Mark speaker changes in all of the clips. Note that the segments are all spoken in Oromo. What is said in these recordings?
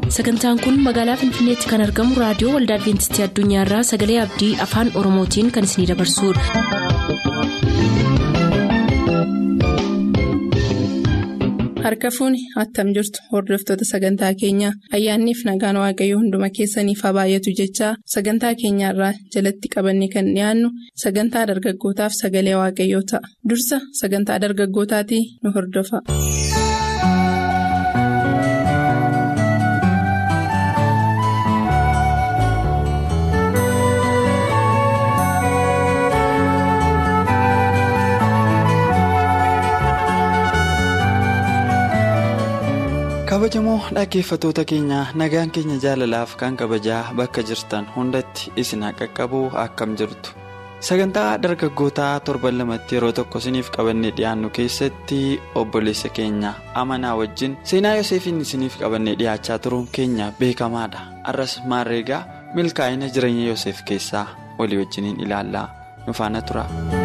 Speaker 1: sagantaan kun magaalaa finfinneetti kan argamu raadiyoo waldaa adventistii addunyaarraa sagalee abdii afaan oromootiin kan isinidabarsudha.
Speaker 2: harka fuuni attam jirtu hordoftoota sagantaa keenyaa ayyaanniif nagaan waaqayyoo hunduma keessaniif haa baay'atu jechaa sagantaa keenyaarraa jalatti qabanne kan dhiyaannu sagantaa dargaggootaaf sagalee waaqayyoo ta'a dursa sagantaa dargaggootaatii nu hordofa.
Speaker 3: kabajamoo dhaggeeffatoota keenya nagaan keenya jaalalaaf kan kabajaa bakka jirtan hundatti isin haa qaqqabu akkam jirtu sagantaa dargaggootaa torban lamatti yeroo tokko isiniif qabannee dhiyaannu keessatti obboleessa keenya amanaa wajjin seenaa yoseefiin isiniif qabannee dhiyaachaa turuun keenya beekamaadha arras maarreegaa milkaa'ina jireenya yoseef keessaa walii wajjiniin ilaallaa nu faana tura.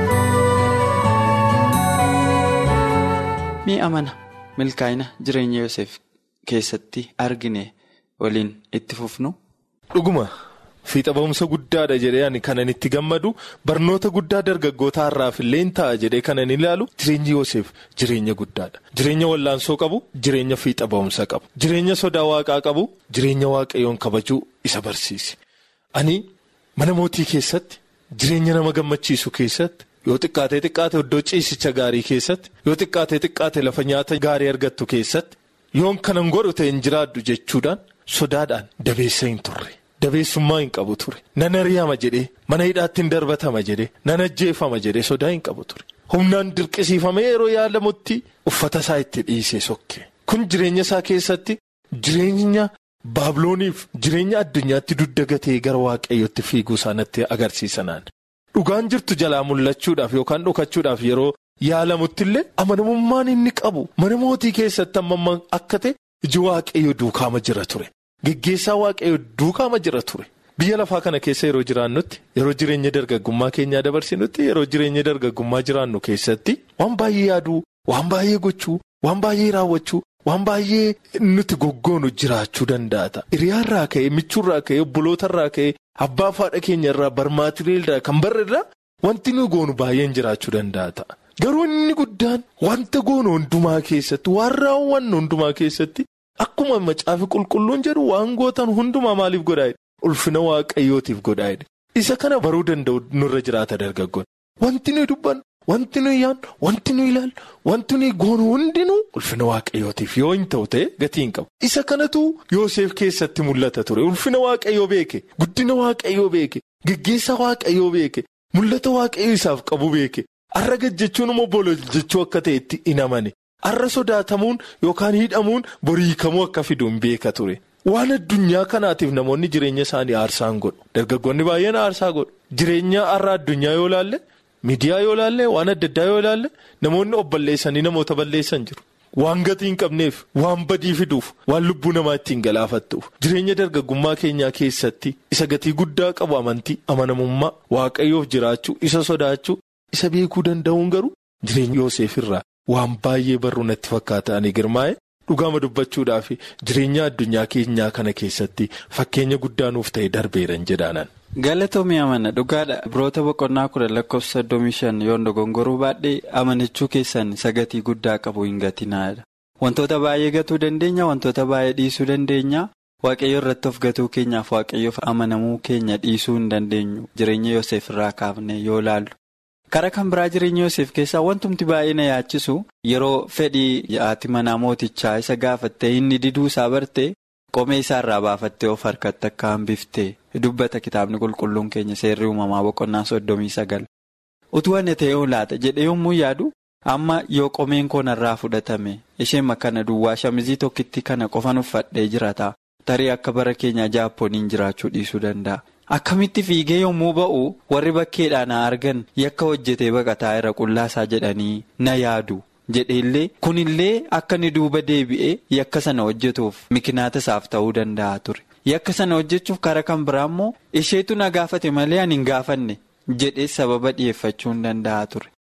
Speaker 3: mi amana milkaa'ina jireenya yoseef. keessatti argine waliin itti fufnu.
Speaker 4: dhuguma fiixa ba'umsa guddaadha jedhee ani kanan itti gammadu barnoota guddaa dargaggootaa irraaf illee ta'a jedhee kanan ilaalu jireenyi Yoseef jireenya guddaadha jireenya wallaansoo qabu jireenya fiixa ba'umsa qabu jireenya sodaa waaqaa qabu jireenya waaqayyoon kabajuu isa barsiise ani mana mootii keessatti jireenya nama gammachiisu keessatti. yoo xiqqaatee xiqqaate iddoo ciisicha gaarii keessatti yoo xiqqaatee xiqqaate lafa nyaata gaarii argattu keessatti. yoon kanan godhu ta'e hin jiraadhu jechuudhaan sodaadhaan dabeessa hin turre dabeessummaa hin qabu ture nan ari'ama jedhee mana hidhaatti hin darbatama jedhee nan ajjeefama jedhee sodaa hin qabu ture humnaan dirqisiifamee yeroo yaalamutti uffata isaa itti dhiisee sokke kun jireenya isaa keessatti jireenya baabilooniif jireenya addunyaatti dudda gatee gara waaqayyootti fiiguu isaanitti agarsiisanaan dhugaan jirtu jalaa mul'achuudhaaf yookaan dhokachuudhaaf yeroo. yaalamutti illee amanamummaan inni qabu mana mootii keessatti amma akka ta'e iji waaqayyo duukaama jira ture geggeessaa waaqayyo duukaama jira ture biyya lafaa kana keessa yeroo jiraannutti yeroo jireenya dargaggummaa keenyaa dabarsinutti yeroo jireenya dargaggummaa jiraannu keessatti waan baay'ee yaaduu waan baay'ee gochuu waan baay'ee raawwachuu waan baay'ee nuti goggoonu jiraachuu danda'a hiriyaarraa ka'e michuurraa ka'e obbolootarraa ka'e abbaa faadha keenyarraa barmaatireerraa kan barreerraa wanti nu goonu baay'een jiraachuu danda'a. Garuu inni guddaan wanta goonu hundumaa keessatti waan raawwannu hundumaa keessatti akkuma macaafi qulqulluun jedhu waan gootan hundumaa maaliif godhaa'edha ulfina waaqayyootiif godhaa'edha isa kana baruu danda'u nurra jiraata dargaggoon wanti nuyi dubbannu wanti nuyi yaadnu wanti nuyi ilaallu wanti nuyi goonu hundinuu ulfina waaqayyootiif yoo hin ta'u ta'e gatii hin qabu isa kanatu Yoseef keessatti mul'ata ture ulfina waaqayyoo beeke guddina waaqayyoo beeke geggeessa waaqayyoo beeke mul'ata waaqayyoo isaaf qabu beeke. Har'a gajjechuun immoo bolo jechuu akka ta'etti hin amane har'a sodaatamuun yookaan hidhamuun boriikamuu akka fidu hin beeka ture waan addunyaa kanaatiif namoonni jireenya isaanii aarsaan godhu dargaggoonni baay'een aarsaa godhu jireenya har'a addunyaa yoo laalle miidiyaa yoo laalle waan adda addaa yoo laalle namoonni of balleessanii namoota balleessan jiru waan gatii hin qabneef waan badii fiduuf waan lubbuu namaa ittiin galaafattuuf jireenya dargaggummaa keenyaa keessatti isa gatii guddaa qabu amantii amanamummaa waaqayyoof jiraachuu isa sodaachuu. Isa beekuu danda'uun garuu jireenya Yoseef irraa waan baay'ee barruu natti fakkaata ani girmaa'e dhugaama dubbachuudhaaf jireenya addunyaa keenyaa kana keessatti fakkeenya guddaa nuuf ta'e darbeeran jedhaanan.
Speaker 3: Galatoomii amana dhugaadha biroota boqonnaa kudha lakkoofsa soddomii shan yoon dogongoruu baadhee amanachuu keessan sagatii guddaa qabu hin gatinaadha. Wantoota baay'ee gatuu dandeenya wantoota baay'ee dhiisuu dandeenya waaqayyo irratti of gatuu keenyaaf waaqayyoof amanamuu keenya dhiisuu hin dandeenyu jireenya Yoseef irraa kaafne yoo laallu. Karaa kan biraa jireenya Yoseef keessaa wantumti baay'ee na yaachisu yeroo fedhii haati manaa mootichaa isa gaafattee inni diduu isaa bartee qomee isaarraa baafattee of harkatti akka hambiftee dubbata kitaabni qulqulluun keenya seerri uumamaa boqonnaa soddomii sagal. Utuu ani ta'ee laata jedhee yommuu yaadu amma yoo qomeen koo narraa fudhatame isheen kana duwwaa shamizii tokkitti kana qofan uffadhee jirata tarii akka bara keenya jaappooniin jiraachuu dhiisuu danda'a. Akkamitti fiigee yommuu ba'u warri bakkeedhaa na argan yakka hojjetee baqataa irra qullaasaa jedhanii na yaadu jedheellee kunillee akka inni duuba deebi'ee yakka sana hojjetuuf mikinaata isaaf ta'uu danda'a ture. Yakka sana hojjechuuf karaa kan biraa immoo isheetu na gaafate malee ani hin gaafanne jedhee sababa dhiyeeffachuu hin danda'a ture.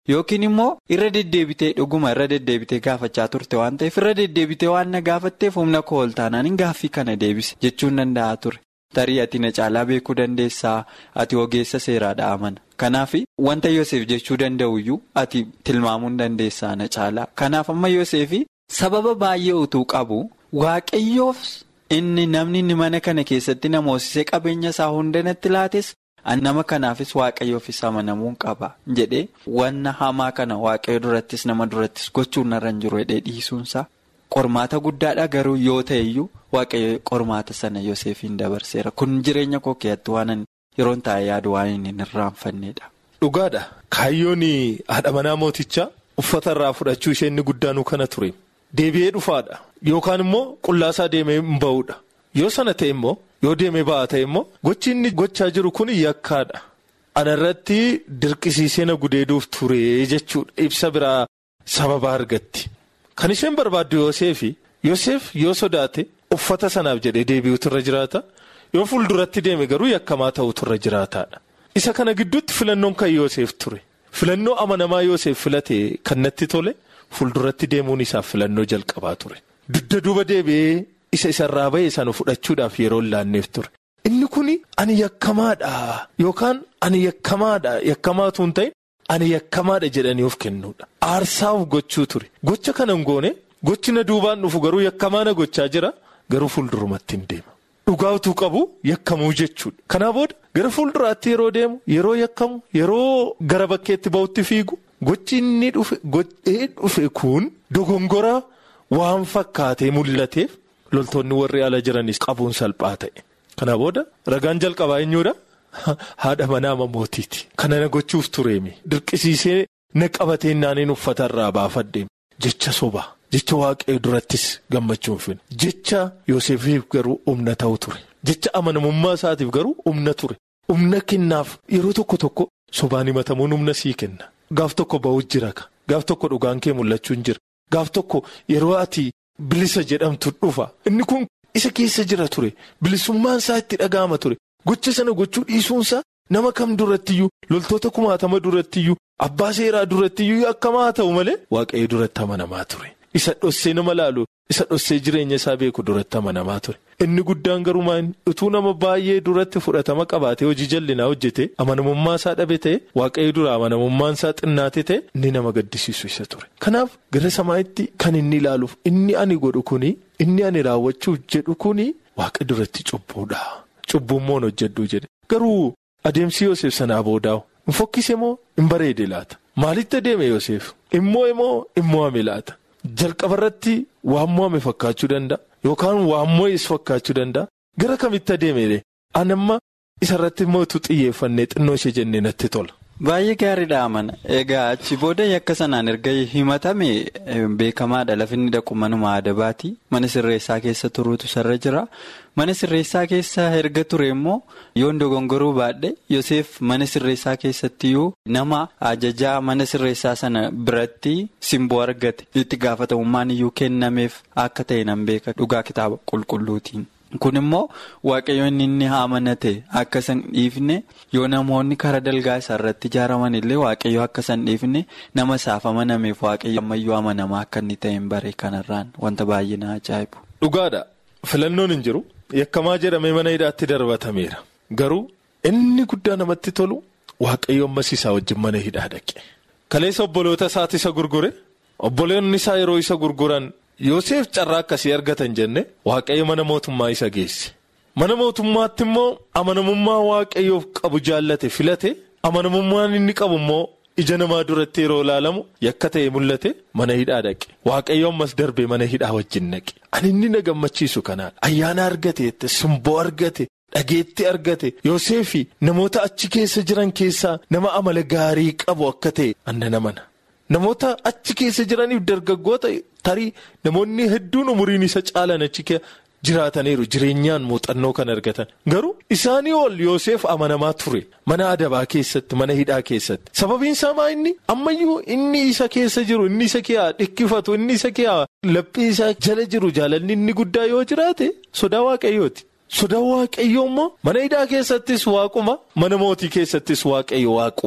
Speaker 3: Yookiin immoo irra deddeebitee dhuguma irra deddeebitee gaafachaa turte waan ta'eef irra deddeebitee waan na gaafatteef humna koo ol taanaan gaaffii kana deebise jechuun danda'a ture. Tarii ati na caalaa beekuu dandeessaa ati ogeessa seeraadha amana. Kanaaf wanta Yoseef jechuu danda'uyyuu ati tilmaamuu dandeessaa na caalaa. Kanaaf amma Yoseef sababa baay'ee utuu qabu waaqayyoof inni namni inni mana kana keessatti nama hoosisee qabeenya isaa hunda natti laates nama kanaafis waaqayyoofis amanamuun qaba jedhee wanna hamaa kana waaqayyo durattis nama durattis gochuun narra hin jiru jedhee dhiisuunsaa. Qormaata guddaadha garuu yoo ta'eyyuu waaqayyo qormaata sana Yoseefiin dabarseera. Kun jireenya koo keessatti waan yeroon taa'ee yaadu waan inni hin irraanfanneedha.
Speaker 4: Dhugaadha. Kaayyoon haadha manaa mootichaa uffata irraa fudhachuu ishee inni guddaanuu kana ture. Deebi'ee dhufaadha. Yookaan immoo qullaasaa deemee hin ba'uudha. Yoo sana ta'e immoo yoo deemee ba'aa ta'e immoo gochi inni gochaa jiru kun yakkaadha. Ana irratti dirqisiisee na gudeeduuf ture jechuudha. Ibsa biraa sababa argatti. Kan isheen barbaaddu Yooseefi Yooseef yoo sodaate uffata sanaaf jedhee deebi'uutu irra jiraata yoo fuulduratti deeme garuu yakkamaa ta'utu irra jiraataadha. Isa kana gidduutti filannoon kan Yooseef ture filannoo amanamaa Yooseef filate kan natti tole fuulduratti deemuun isaaf filannoo jalqabaa ture. Dugda duuba deebi'ee isa isarraa ba'e sana fudhachuudhaaf yeroo laanneef ture. Inni kun ani yakkamaadha yookaan ani yakkamaadha yakkamaatu hin ta'in. Ani yakkamaadha jedhanii of kennuudha. Aarsaaf gochuu ture. Gocha kana hin goone gochi na duubaan dhufu garuu yakkamaa na gochaa jira garuu fuuldurumatti hin deema. Dhugaa utuu qabu yakkamuu jechuudha. Kanaa booda gara fuulduraatti yeroo deemu yeroo yakkamu yeroo gara bakkeetti ba'utti fiigu gochi inni godhee dhufe kun dogongora waan fakkaatee mul'ateef loltoonni warri ala jiranis qabuun salphaa ta'e. Kanaa booda ragaan jalqabaa eenyuudha? Haadha manaa mootiiti. Kana na gochuuf tureemi. Dirqisiisee na qabatee naaniin uffata irraa baafadheemi. Jecha sobaa. Jecha waaqayyo durattis gammachuun fin. Jecha Yoosefiif garuu humna ta'u ture. Jecha amanamummaa isaatiif garuu humna ture. Humna kennaaf yeroo tokko tokko sobaan himatamuun humna sii kenna. Gaaf tokko ba'uu jira ka. Gaaf tokko dhugaan kee mul'achuun jira. Gaaf tokko yeroo ati bilisa jedhamtu dhufa. Inni kun isa keessa jira ture. Bilisummaan isaa itti dhaga'ama ture. Gocha sana gochuu dhiisuunsaa nama kam durattiyyuu loltoota kumaatama durattiyyuu abbaa seeraa durattiyyuu akkamaa ta'u malee waaqayyo duratti amanamaa ture. Isa dhossee nama laalu isa dhossee jireenya isaa beeku duratti amanamaa ture. Inni guddaan garuu utuu nama baay'ee duratti fudhatama qabaatee hojii jallinaa hojjete amanamummaa isaa dhabe ta'e waaqayyo dura amanamummaan isaa xinnaate ta'e inni nama gaddisiisu isa ture. Kanaaf gara samaa'itti kan inni ilaaluuf inni ani godhu kuni inni ani raawwachuuf jedhu kuni waaqa duratti cubbuudha. Cubbuummoon hojjedhuu jedhe garuu adeemsi Yoseef sanaa boodaa'u hin fokkise moo hin bareede laata maalitti adeeme Yoseef immoo immoo immoo ame laata jalqaba irratti waan mo'ame fakkaachuu danda'a yookaan waan mo'es fakkaachuu danda'a gara kamitti adeeme anamma isarratti immoo utuu xiyyeeffannee xinnoo ishee jennee natti tola.
Speaker 3: Baay'ee gaariidha amana egaa achi booda yakka sanaan erga himatame beekamaadha lafinni dhaqu manuma adabaati mana sirreessaa keessa turuutu sarara jira mana sirreessaa keessa erga ture immoo yoon dogongoruu baadhe Yoseef mana sirreessaa keessattiyyuu nama ajajaa mana sirreessaa sana biratti simboo argate itti gaafatamummaan iyyuu kennameef akka ta'e nan beeka dhugaa kitaaba qulqulluutiin. Kun immoo waaqayyoon inni amanate akka san dhiifne yoo namoonni karaa dalgaa isaa irratti ijaaraman illee waaqayyo akka san dhiifne nama isaaf amanameef waaqayyo ammayyuu amanamaa akka inni ta'e hin bare kanarraan wanta baay'ee na ajaa'ibu.
Speaker 4: Dhugaadha filannoon hin jiru yakkamaa jedhamee mana hidhaatti darbatameera garuu inni guddaa namatti tolu waaqayyo ammas isaa wajjin mana hidhaa dhaqe. Kaleessa obboloota isaati isa gurgure obboloonni isaa yeroo isa gurguran. Yoosef carraa akkasii argatan jenne waaqayyo mana mootummaa isa geesse mana mootummaatti immoo amanamummaa waaqayyoof qabu jaallate filate amanamummaan inni qabu immoo ija namaa duratti yeroo ilaalamu yakka ta'e mul'ate mana hidhaa dhaqe waaqayyo ammas darbee mana hidhaa wajjin dhaqe ani inni na gammachiisu kanaadha ayyaana argate simboo argate dhageetti argate Yoosefi namoota achi keessa jiran keessaa nama amala gaarii qabu akka ta'e anna namana. Namoota achi keessa jiraniif dargaggoota tarii namoonni hedduun umuriin isa caalan achi jiraataniiru jireenyaan muuxannoo kan argatan garuu isaanii ol Yoosef amanamaa ture mana adabaa keessatti mana hidhaa keessatti sababiin isaa maa inni ammayyuu inni isa keessa jiru inni isa kee dhikkifatu inni isa kee laphii isaa jala jiru jaalalli inni guddaa yoo jiraate sodaa waaqayyooti. Sodaa waaqayyoo immoo mana hidhaa keessattis waaquma mana mootii keessattis waaqayyo waaquma.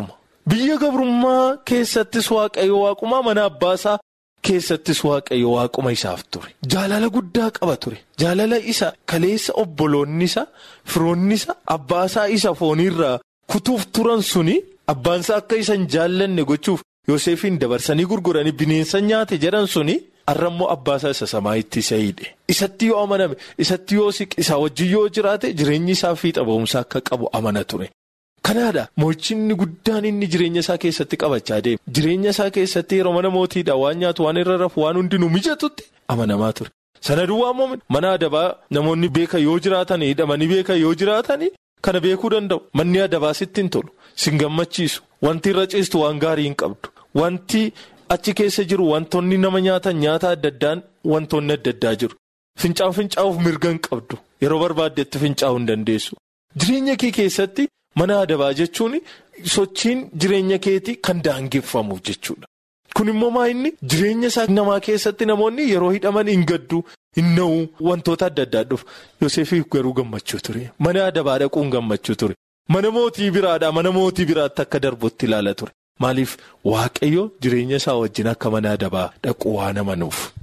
Speaker 4: Biyya gabrummaa keessattis waaqayyo waaqumaa mana abbaasaa keessattis waaqayyo waaquma isaaf ture. Jaalala guddaa qaba ture. Jaalala isa kaleessa obboloonni isa firoonni isa abbaasaa isa fooniirraa kutuuf turan suni abbaansaa akka isa hin jaallanne gochuuf Yoosefiin dabarsanii gurguranii bineensa nyaate jedhan suni har'ammoo abbaasaa isa samaayitti isa hidhe. Isatti yoo amaname isatti yoo siqe isaa wajjin yoo jiraate jireenyi isaa fiixa ba'umsaa akka qabu amana ture. Kanaadha mo'ichinni guddaan inni jireenya isaa keessatti qabachaa deema. Jireenya isaa keessatti yeroo mana mootiidha waan nyaatu waan irra rafu waan hundinuu mijatutti amanamaa ture. Sana duwwaa immoo mana adabaa namoonni beekan yoo jiraatanii hidhamanii beekan yoo jiraatanii kana beekuu danda'u. Manni adabaa sitti hin tolu. Sin gammachiisu. Wanti irra ciistu waan gaarii hin qabdu. Wanti achi keessa jiru wantoonni nama nyaatan nyaata adda addaan wantoonni adda addaa jiru. Fincaa'u fincaa'uuf mirga hin qabdu. Yeroo barbaaddetti fincaa'uu hin dandeessu. Jireenya kee keessatti mana adabaa jechuun sochiin jireenya keetii kan daangeffamuuf jechuudha. Kun immoo maa inni jireenya isaa namaa keessatti namoonni yeroo hidhaman hin gaddu hin na'u wantoota adda addaa dhufu. Yoosefiif garuu gammachuu ture. Mana adabaa dhaquun gammachuu ture. Mana mootii biraadhaa mana mootii biraatti akka darbutti ilaala ture. Maaliif waaqayyo jireenya isaa wajjin akka mana adabaa dhaqu waan amanuuf.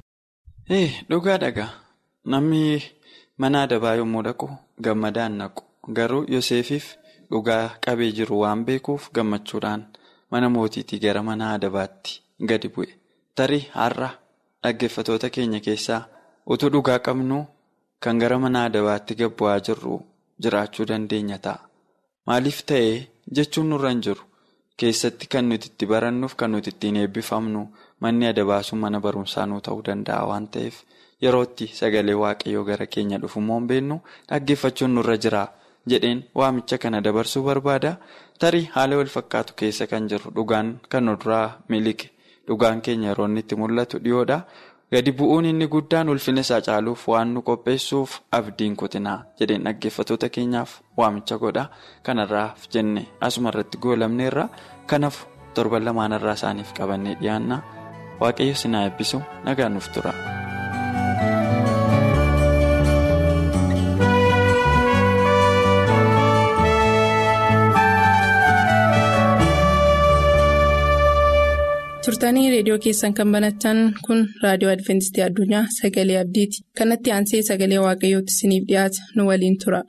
Speaker 3: Dhugaa dhagaa namni mana adabaa yommuu dhaqu gammadaan naqu garuu Yoosefiif dhugaa qabee jiru waan beekuuf gammachuudhaan mana mootiitii gara mana adabaatti gadi bu'e. Tarii har'a dhaggeeffatoota keenya keessaa utuu dhugaa qabnu kan gara mana adabaatti gad bu'aa jirru jiraachuu dandeenya ta'a. Maaliif ta'ee jechuun nurra hin jiru keessatti kan nuti itti barannuuf kan nuti ittiin eebbifamnu manni adabaa sun mana barumsaa nuu ta'uu danda'a waan ta'eef yerootti sagalee waaqayyoo gara keenya dhufu immoo hin beeknu dhaggeeffachuun nurra jira jedheen waamicha kana dabarsuu barbaada tarii haala wal fakkaatu keessa kan jiru dhugaan kan nu duraa miliqe dhugaan keenya yeroo inni itti mul'atu dhiyoodha. Gadi bu'uun inni guddaan ulfina isaa caaluuf waan nu qopheessuuf abdiin kutinaa jedheen dhaggeeffatoota keenyaaf waamicha godha. Kanarraaf jenne asuma irratti goolamneerra kanaaf torban lamaanarraa isaaniif qabannee dhiyaanna waaqayyo sinaa eebbisu nagaan nuuf tura.
Speaker 2: turtanii reediyoo keessan kan banattan kun raadiyoo adventistii addunyaa sagalee abdiiti kanatti aansee sagalee waaqayyootti isiniif dhiyaata nu waliin tura.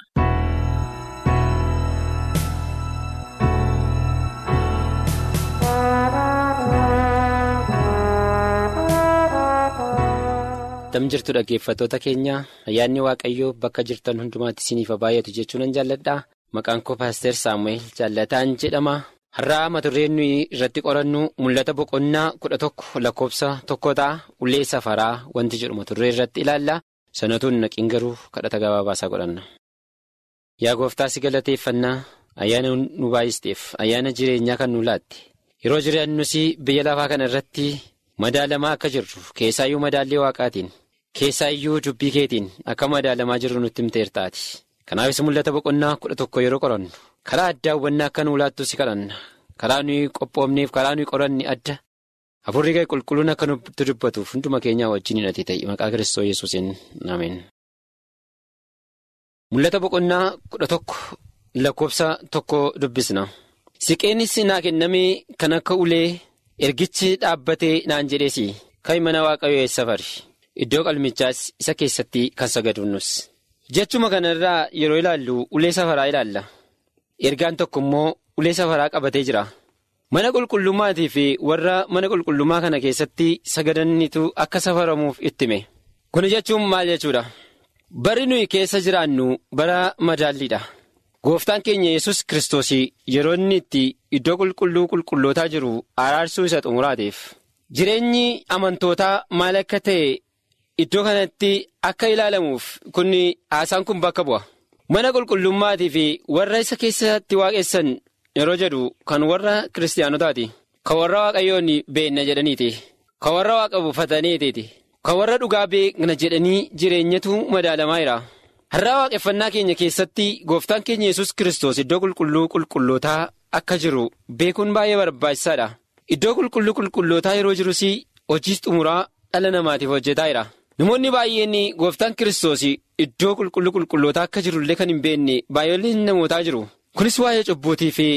Speaker 5: Tam jirtu dhaggeeffattoota keenya ayyaanni waaqayyoo bakka jirtan hundumaatti isiniif baay'atu jechuun nan jaalladha maqaan koo paaster saamu'eel jaallataan jedhama. Har'aa mata dureen nuyi irratti qorannu mul'ata boqonnaa kudha tokko lakkoofsa tokko ta'a ulee safaraa wanti jedhu mata duree irratti ilaalla sanatuun naqiin garuu kadhata gabaabaasaa godhanna. Yaa gooftaa si galateeffannaa ayyaana nu baay'isteef ayyaana jireenyaa kan nu laatte yeroo jiraannus biyya lafaa kana irratti madaalamaa akka jirru keessaayyuu madaallee waaqaatiin keessaayyuu dubbii keetiin akka madaalamaa jirru nutti himteertaati. Kanaafis mul'ata boqonnaa kudha tokko yeroo qorannu. karaa addaa hubannaa akka nu laattu si kadhanna karaa nuyi qophoofneef karaa nuyi qoranne adda hafuurri kee qulqulluun akka nutti dubbatuuf hunduma keenyaa wajjin hidhatee ta'e maqaa kiristoos yesuusiin ameen. mul'ata boqonnaa kudha tokko lakkoofsa tokko dubbisna siqeenis naa kennamee kan akka ulee ergichi dhaabbatee naan jedheesi kan mana waaqayyoo eessa fari iddoo qalmichaas isa keessatti kan sagaduunus jechuma kanarraa yeroo ilaallu ulee safaraa ilaalla. ergaan tokko immoo ulee safaraa qabatee jira mana qulqullummaatii fi warra mana qulqullummaa kana keessatti sagadanitu akka safaramuuf ittime kun jechuun maal jechuudha bari nuyi keessa jiraannu bara madaalliidha gooftaan keenya yesus kiristoos yeroo inni itti iddoo qulqulluu qulqullootaa jiru araarsuu isa xumuraateef jireenyi amantootaa maal akka ta'e iddoo kanatti akka ilaalamuuf kun haasaan kun bakka bu'a. mana qulqullummaatii fi warra isa keessatti waaqessan yeroo jedhu kan warra kiristaanotaati kan warra waaqayyoon beekna jedhaniiti kan warra waaqa buufataniiti kan warra dhugaa beekna jedhanii jireenyatu madaalamaa jira har'aa waaqeffannaa keenya keessatti gooftaan keenya yesus kiristoos iddoo qulqulluu qulqullootaa akka jiru beekuun baay'ee barbaachisaadha iddoo qulqulluu qulqullootaa yeroo jirus hojii xumuraa dhala namaatiif hojjetaa jira. namoonni baay'een gooftaan kiristoos iddoo qulqulluu qulqullootaa akka jirullee kan hin beekne baay'een namootaa jiru kunis waa'ee cubbuutii fi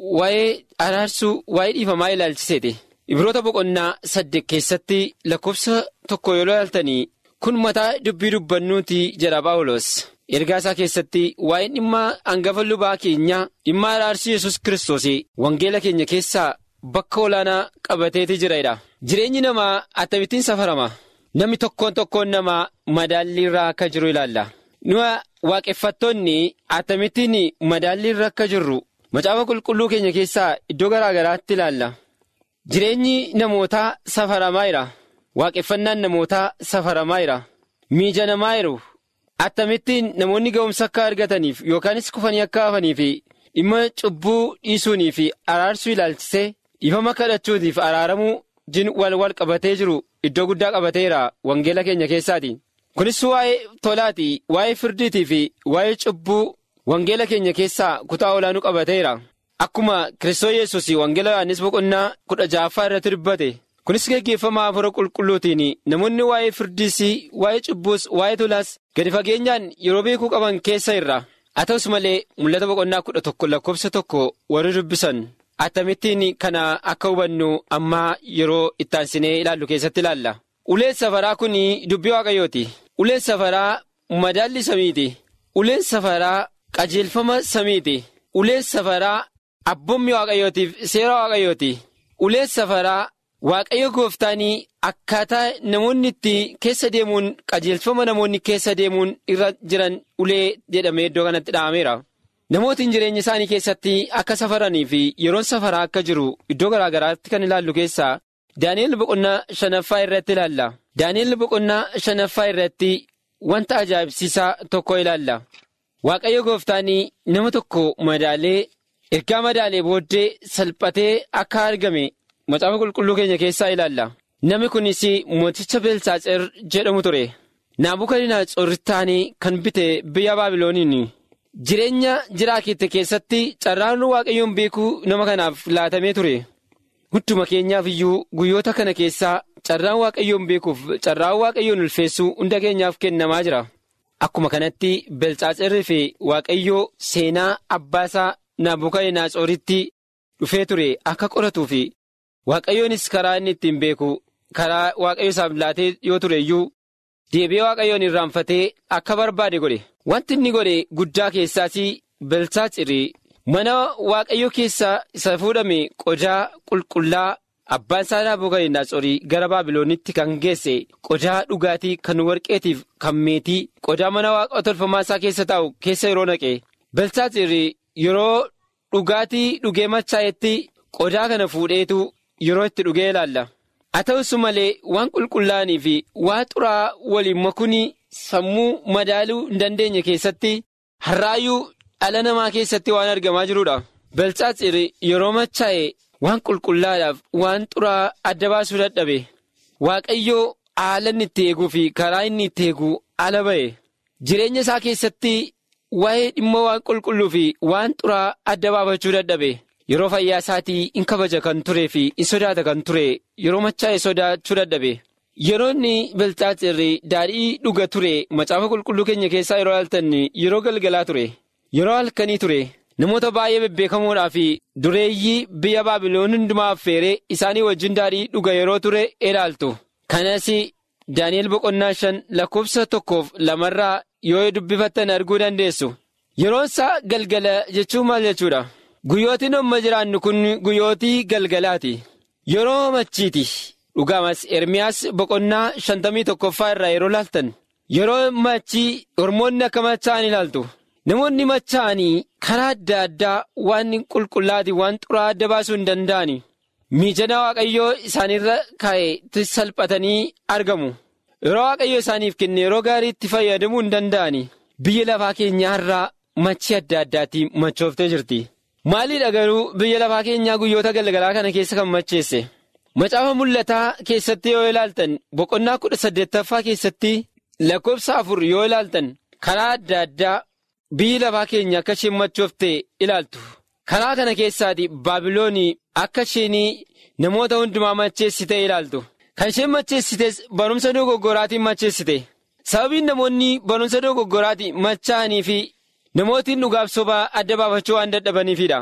Speaker 5: waa'ee araarsuu waa'ee dhiifamaa ilaalchiseeti. Ibroota boqonnaa saddeet keessatti lakkoofsa tokko yoo ilaaltanii kun mataa dubbii dubbannuuti jedha Paawulos. Ergaa isaa keessatti waa'een dhimma hangafa lubaa keenyaa dhimma araarsuu yesus kiristoos wangeela keenya keessaa bakka olaanaa qabateeti jira. Jireenyi namaa akkamittiin safarama. Namni tokkoon tokkoon namaa madaalliirraa akka jiru ilaalla. Nuyi waaqeffattoonni akkamittiin madaalliirra akka jirru macaafa qulqulluu keenya keessaa iddoo garaa garaatti ilaalla. Jireenyi namootaa safaramaa jira. Waaqeffannaan namootaa safaramaa jira. Miijanamaa jiru. Akkamittiin namoonni ga'umsa akka argataniif yookaanis kufanii akka hafaniif dhimma cubbuu dhiisuunii fi araarsuu ilaalchisee dhiifama kadhachuutiif araaramuu jin wal wal qabatee jiru iddoo guddaa qabateera wangeela keenya keessaati. Kunis waa'ee tolaati, waa'ee firdiitii fi waa'ee cubbuu wangeela keenya keessaa kutaa olaanuu qabateera. Akkuma Kiristoos Yesuus wangeela Yohaannis boqonnaa kudha ja'affaa irratti dubbate. Kunis geggeeffama afura qulqulluutiin namoonni waa'ee firdiis, waa'ee cubbuus, waa'ee tolaas gadi fageenyaan yeroo beekuu qaban keessa irra. Haa ta'us malee mul'ata boqonnaa kudha tokko lakkoofsa tokko warri dubbisan. Akkamittiin kana akka hubannu amma yeroo itti aansinee ilaallu keessatti ilaalla. Uleen safaraa kun dubbii waaqayyooti. Uleen safaraa madaalli samiiti. Uleen safaraa qajeelfama samiiti. Uleen safaraa abboommii waaqayyootiif seera waaqayyooti. Uleen safaraa waaqayyo gooftaanii akkaataa namoonni itti keessa deemuun qajeelfama namoonni keessa deemuun irra jiran ulee jedhamee iddoo kanatti dha'ameera. Namootiin jireenya isaanii keessatti akka safaranii fi yeroon safaraa akka jiru iddoo garaa garaatti kan ilaallu keessaa Daani'el boqonnaa shanaffaa irratti ilaalla. Daani'el boqonnaa shanaffaa irratti wanta ajaa'ibsiisaa tokko ilaalla. Waaqayyo gooftaanii nama tokko madaalee ergaa madaalee booddee salphatee akka argame macaafa qulqulluu keenya keessaa ilaalla. Namni kunis mooticha Beelsaatser jedhamu ture. Naabukadinaatsor taanii kan bite biyya Baabilooniin. Jireenya jiraakitte keessatti carraan waaqayyoon beekuu nama kanaaf laatamee ture. Gudduma keenyaaf iyyuu guyyoota kana keessaa carraan waaqayyoon beekuuf carraan waaqayyoon ulfeessuu hunda keenyaaf kennamaa jira. Akkuma kanatti Belxaatsarrii fi waaqayyoo seenaa abbaasaa Naabukadinaatsoritti dhufee ture akka qoratuu fi waaqayyoonis karaa inni ittiin beeku karaa waaqayyo isaaf laatee yoo ture iyyuu deebi'ee waaqayyoon irraanfatee akka barbaade godhe. Wanti inni godhe guddaa keessaas Belxaatsirii mana waaqayyo keessaa isa fuudhame qodaa qulqullaa abbaan isaa Naabukadinaatsor gara Baabiloonitti kan geesse qodaa dhugaatii kan warqeetiif kan meetii qodaa mana waaqa tolfamaa isaa keessa taa'u keessa yeroo naqe. Belxaatsirii yeroo dhugaatii dhugee machaa'etti qodaa kana fuudheetu yeroo itti dhugee ilaalla. Haa ta'us malee waan qulqullaa'anii fi waan xuraa waliin makuun sammuu madaaluu hin dandeenye keessatti har'aayyuu dhala namaa keessatti waan argamaa jirudha. Belxaatsir yeroo machaa'e waan qulqullaadhaaf waan xuraa adda baasuu dadhabe. Waaqayyoo haala inni itti eeguu fi karaa inni itti eegu ala ba'e. Jireenya isaa keessatti waa'ee dhimma waan qulqulluu fi waan xuraa adda baafachuu dadhabe. Yeroo fayyaa isaatii in kabaja kan turee fi in sodaata kan ture yeroo machaa'e sodaachuu dadhabe. Yeroo inni Belxaatsirri daadhii dhuga ture macaafa qulqulluu keenya keessaa yeroo ilaaltan yeroo galgalaa ture. Yeroo halkanii ture namoota baay'ee bebbeekamoodhaa fi dureeyyii biyya Baabiloon hundumaa affeeree isaanii wajjin daadhii dhuga yeroo ture ilaaltu. Kanas Daani'el boqonnaa shan lakkoofsa tokkoof lamarraa yoo dubbifattan arguu dandeessu. Yeroon isaa galgala jechuun maal jechuudha? Guyyootiin amma jiraannu kun guyyootii galgalaati. Yeroo machiiti. Dhugaamas Ermiyaas boqonnaa shantamii tokkoffaa irraa yeroo laaltan. Yeroo machii hormoonni akka machaa'an ilaaltu. Namoonni machaa'anii karaa adda addaa waan qulqullaati waan xuraa adda baasuu hin danda'ani. Miijana Waaqayyoo isaanirra kaa'e salphatanii argamu. Yeroo Waaqayyoo isaaniif kenne yeroo gaarii itti fayyadamuu hin danda'ani. Biyya lafaa keenyaa irraa machii adda addaatti machooftee jirti. Maaliidha garuu biyya lafaa keenyaa guyyoota galgalaa kana keessa kan macheesse? Macaafa mul'ataa keessatti yoo ilaaltan boqonnaa kudha saddeettaffaa keessatti lakkoofsa afur yoo ilaaltan karaa adda addaa biyyi lafaa keenya akka isheen machoofte ilaaltu. Karaa kana keessaati Baabiloonii akka isheen namoota hundumaa macheessite ilaaltu. Kan isheen macheessites barumsa dogoggoraatiin macheessite. Sababiin namoonni barumsa dogoggoraatiin machaa'anii fi namootiin dhugaaf sobaa adda baafachuu waan dadhabaniifidha.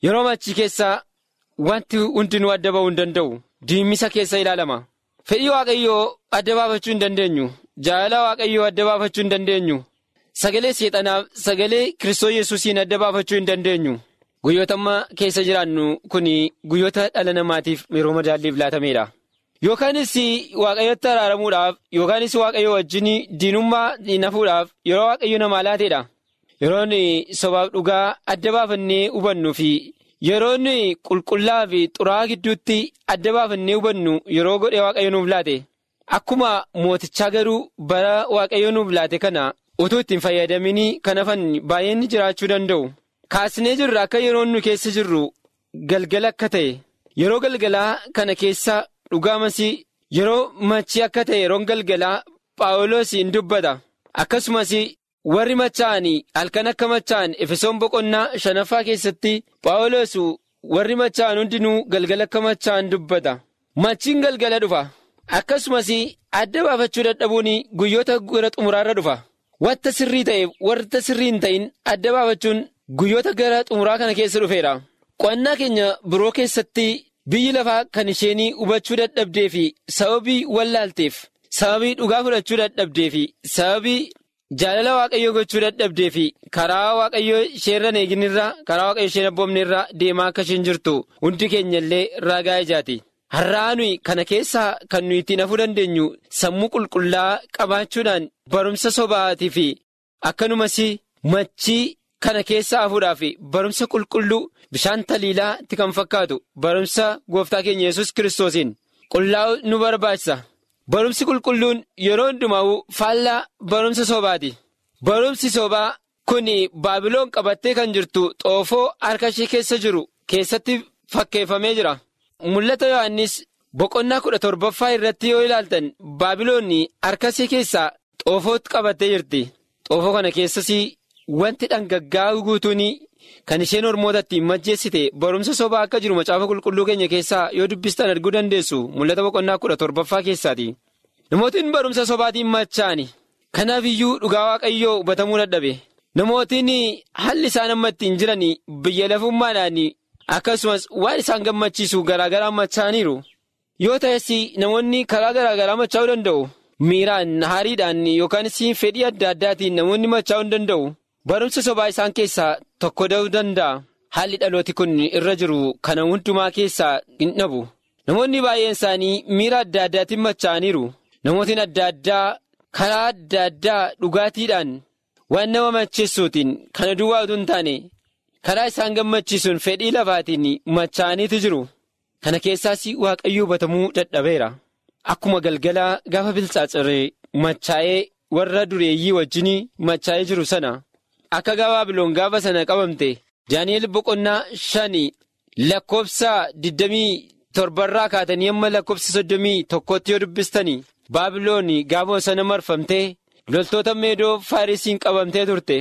Speaker 5: yeroo machii keessaa wanti hundinuu adda ba'uu hin danda'u diimisa keessa ilaalama fedhii waaqayyoo adda baafachuu hin dandeenyu jaalala waaqayyoo adda baafachuu hin dandeenyu sagalee seexanaaf sagalee kiristoos yesuusiin adda baafachuu hin dandeenyu guyyoota amma keessa jiraannu kun guyyoota dhala namaatiif yeroo madaalliif laatameedha. Yookaanis waaqayyotti araaramuudhaaf yookaanis waaqayyo wajjin diinummaa nafuudhaaf yeroo waaqayyo namaa laateedha. Yeroon sobaaf dhugaa adda baafannee hubannuu fi yeroon qulqullaa fi xuraa'aa gidduutti adda baafannee hubannu yeroo godhee waaqayyo nuuf laate. Akkuma mootichaa garuu bara waaqayyo nuuf laate kana utuu ittiin fayyadamin kan hafan baay'een jiraachuu danda'u. Kaasnee jirra akka yeroon nu keessa jirru galgala akka ta'e yeroo galgalaa kana keessa. Dhugaamas yeroo machii akka ta'e yeroon galgalaa Paawuloos hin dubbata akkasumas warri machaa'anii halkan akka machaa'an efesoon boqonnaa shanaffaa keessatti Paawuloos warri machaa'an hundinuu galgala akka machaa'an dubbata machiin galgala dhufa akkasumas adda baafachuu dadhabuun guyyoota gara xumuraarra dhufa wanta sirrii ta'eef wanta sirrii hin ta'in adda baafachuun guyyoota gara xumuraa kana keessa dhufeera qo'annaa keenya biroo keessatti. Biyyi lafaa kan isheen hubachuu dadhabdee fi sababii wallaalteef sababii dhugaa fudhachuu dadhabdee fi sababii jaalala waaqayyoo gochuu dadhabdee fi karaa waaqayyoo isheerra eeginirra karaa waaqayyoo isheen abboomneerra deemaa akka isheen jirtu hundi keenya illee ragaa ijaati. Har'aa nuyi kana keessaa kan nuyi ittiin hafuu dandeenyu sammuu qulqullaa qabaachuudhaan barumsa sobaatii fi akkanumas machii kana keessaa hafuudhaaf barumsa qulqulluu. Bishaan taliilaatti kan fakkaatu barumsa gooftaa keenya yesus kiristoosiin qullaa'u nu barbaachisa. Barumsi qulqulluun yeroo hundumaa faallaa barumsa sobaati. Barumsi sobaa kun baabiloon qabattee kan jirtu xoofoo harka ishee keessa jiru keessatti fakkeeffamee jira. Mul'ata Yohaannis boqonnaa kudha torbaffaa irratti yoo ilaaltan baabiloonni harka ishee keessaa xoofootti qabattee jirti. Xoofoo kana keessas wanti dhangaggaa'u guutuun. Kan isheen ormoota ittiin majjeessite barumsa sobaa akka jiru macaafa qulqulluu keenya keessaa yoo dubbistan arguu dandeessu mul'ata boqonnaa kudha torbaffaa keessaati. Namootiin barumsa sobaatiin machaa'ani. Kanaaf iyyuu dhugaa waaqayyoo hubatamuu dadhabe. Namootiin haalli isaan amma ittiin jiran biyya lafummaadhaan akkasumas waan isaan gammachiisu garaagaraan machaa'aniiru. Yoo ta'es namoonni karaa garaagaraa machaa'uu danda'u. Miiraan, haariidhaan yookaanis fedhii adda addaatiin namoonni machaa'uu hin danda'u. Barumsa sobaa isaan keessaa tokko ta'uu danda'a. Haalli dhalooti kun irra jiru kana hundumaa keessaa hin dhabu. Namoonni baay'een isaanii miira adda addaatiin machaa'aniiru. Namootiin adda addaa karaa adda addaa dhugaatiidhaan waan nama macheessuutiin kana duwwaa utuu hin taane karaa isaan gammachiisuun fedhii lafaatiin machaa'aniitu jiru. Kana keessaas waaqayyoo hubatamuu dadhabeera. Akkuma galgalaa gaafa bilchaacharee machaa'ee warra dureeyyii wajjin machaa'ee jiru sana. Akka baabiloon gaafa sana qabamte Daani'eel boqonnaa shanii lakkoofsa digdamii torbarraa kaatanii amma lakkoofsa soddomii tokkotti yoo dubbistanii baabiloon gaafa sana marfamtee loltoota meedoo faarisiin qabamtee turte.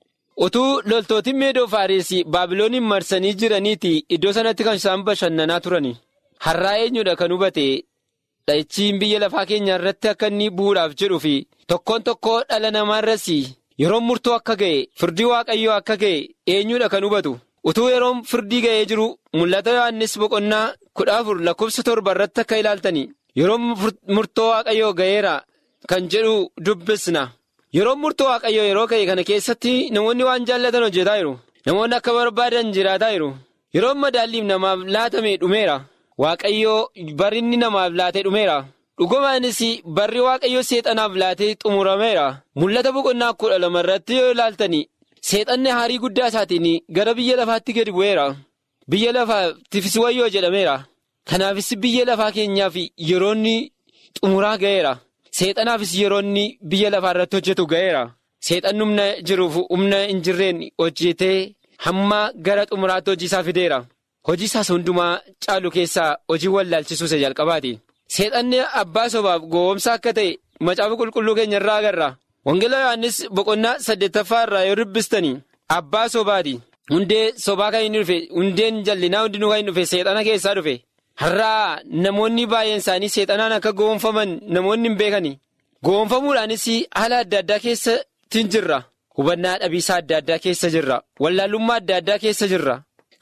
Speaker 5: Utuu loltootiin meedoo faarisii baabilooniin marsanii jiraniiti iddoo sanatti kan isaan bashannanaa turani. Har'aa eenyudha kan hubate dha'ichiin biyya lafaa keenya irratti akka inni bu'uudhaaf jedhuu fi tokkoon tokkoo dhala namaarras. Yeroon murtoo akka ga'e firdii waaqayyoo akka ga'e eenyudha kan hubatu utuu yeroon firdii ga'ee jiru mul'ata Yohaannis boqonnaa kudha afur lakkoofsa torba irratti akka ilaaltani yeroon murtoo waaqayyoo ga'eera kan jedhu dubbisna yeroon murtoo waaqayyoo yeroo ga'e kana keessatti namoonni waan jaallatan hojjetaa jiru namoonni akka barbaadan jiraataa jiru yeroon madaalliif namaaf laatame dhumeera waaqayyoo barinni namaaf laate dhumeera. dhugumaanis barri waaqayyoo seexanaaf laatee xumurameera mul'ata boqonnaa kudha lama irratti yoo ilaaltani seexanni haarii guddaa isaatiin gara biyya lafaatti gadi bu'eera biyya lafaatiifis wayyoo jedhameera kanaafis biyya lafaa keenyaaf yeroonni xumuraa ga'eera seexanaafis yeroonni biyya lafaa irratti hojjetu ga'eera seexanni humna jiruuf humna hin jirreen hojjetee hamma gara xumuraatti hojii isaa fideera hojii isaas hundumaa caalu keessaa hojii wallaalchisuu isa jalqabaati. Seexanni abbaa sobaaf gowwoomsa akka ta'e macaafa qulqulluu keenya irraa agarra. Wangeela Yohaannis boqonnaa saddeettaffaa irraa yoo dubbistanii abbaa sobaati. Hundee sobaa kan inni dhufe hundeen jallinaa hundinuu kan inni dhufe seexana keessaa dhufe. Har'aa namoonni baay'een isaanii seexanaan akka gowwoomfaman namoonni hin beekani. Gowwoomfamuudhaanis haala adda addaa keessatti jirra. Hubannaa dhabiisaa adda addaa keessa jirra. Wallaalummaa adda addaa keessa jirra.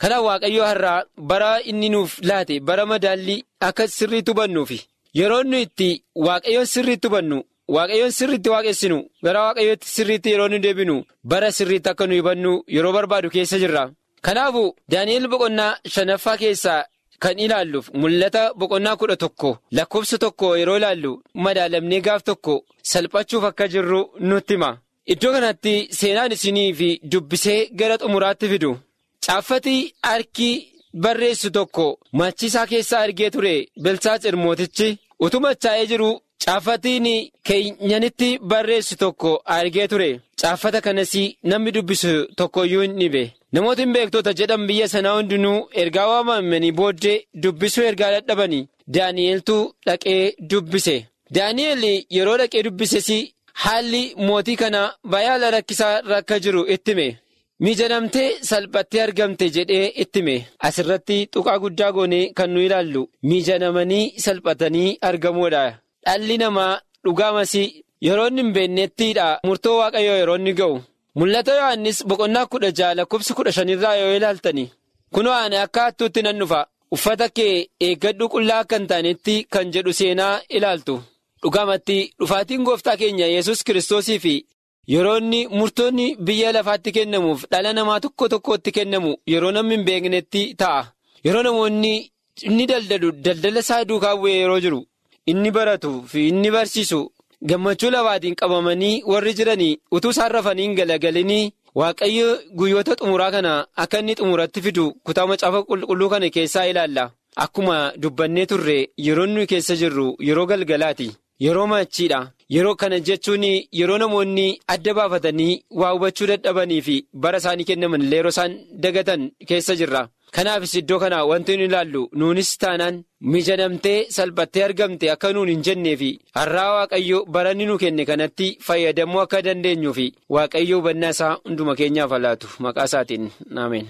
Speaker 5: Kanaaf waaqayyo har'aa bara inni nuuf laate bara madaallii akka sirriitti hubannuufi yeroo nu itti waaqayyoon sirriitti hubannu waaqayyoon sirriitti waaqessinu gara waaqayyootti sirriitti yeroo nu deebinu bara sirriitti akka nu hubannu yeroo barbaadu keessa jirra. Kanaafu Daani'eel boqonnaa shanaffaa keessaa kan ilaalluuf mul'ata boqonnaa kudha tokko lakkoofsa tokko yeroo ilaallu madaalamnee gaaf tokko salphachuuf akka jirru nutti hima. Iddoo kanatti seenaan isinii fi dubbisee gara xumuraatti fidu. Caaffati harki barreessu tokko machiisaa keessaa argee ture Belsaatser mootichi utuu machaa'ee jiru caaffatiin keenyanitti barreessu tokko argee ture. Caaffata kanas namni dubbisu tokkoyyuu hin dhibe. Namoota hin beektoota jedhan biyya sanaa hundinuu ergaa waamamanii booddee dubbisuu ergaa dadhabanii Daani'eeltu dhaqee dubbise. Daani'eel yeroo dhaqee dubbises haalli mootii kana baay'ee rakkisaa rakka jiru itti hime. Mijanamtee salphattee argamte jedhee itti hime. Asirratti tuqaa guddaa goonee kan nu ilaallu mijanamanii salphatanii argamuudha. Dhalli namaa dhugaamas yeroo inni hin beeknettiidha murtoo waaqayyoo yeroo inni ga'u. Mul'ata Yohaannis boqonnaa kudha jaha lakkoofsa kudha shanirraa yoo ilaaltani. Kunoo ani akka hattuutti nan dhufa. Uffata kee eeggadhu qullaa akka hin taanetti kan jedhu seenaa ilaaltu. Dhugaamatti dhufaatiin gooftaa keenya yesus kiristoosii fi yeroo inni murtoonni biyya lafaatti kennamuuf dhala namaa tokko tokkotti kennamu yeroo namni hin beeknetti ta'a. Yeroo namoonni inni daldalu daldala isaa duukaa bu'ee yeroo jiru inni baratu fi inni barsiisu. Gammachuu lafaatiin qabamanii warri jiranii utuu isaan rafanii hin galagalinii waaqayyo guyyoota xumuraa kana akka inni xumuratti fidu kutaa macaafa qulqulluu kana keessaa ilaalla. Akkuma dubbannee turre yeroo nuyi keessa jirru yeroo galgalaati. Yeroo machiidha. Yeroo kana jechuun yeroo namoonni adda baafatanii waa hubachuu dadhabanii fi bara isaanii kennaman illee yeroo isaan dagatan keessa jirra. Kanaafis iddoo kana wanti nu ilaallu nuunis taanaan mijanamtee salphattee argamte akka nuun hin jennee fi har'aa waaqayyo bara inni nu kenne kanatti fayyadamuu akka dandeenyuu fi waaqayyo hubannaa isaa hunduma keenyaaf laatu maqaa isaatiin ameen.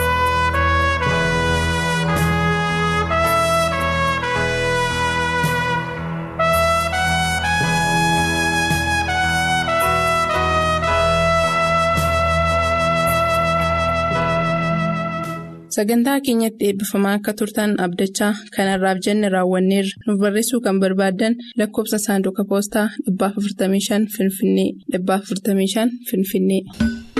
Speaker 2: Sagantaa keenyatti eebbifamaa akka turtan abdachaa kanarraaf jenne raawwanneerra nuuf barreessuu kan barbaaddan lakkoofsa saanduqa poostaa 455 Finfinnee 455 Finfinnee.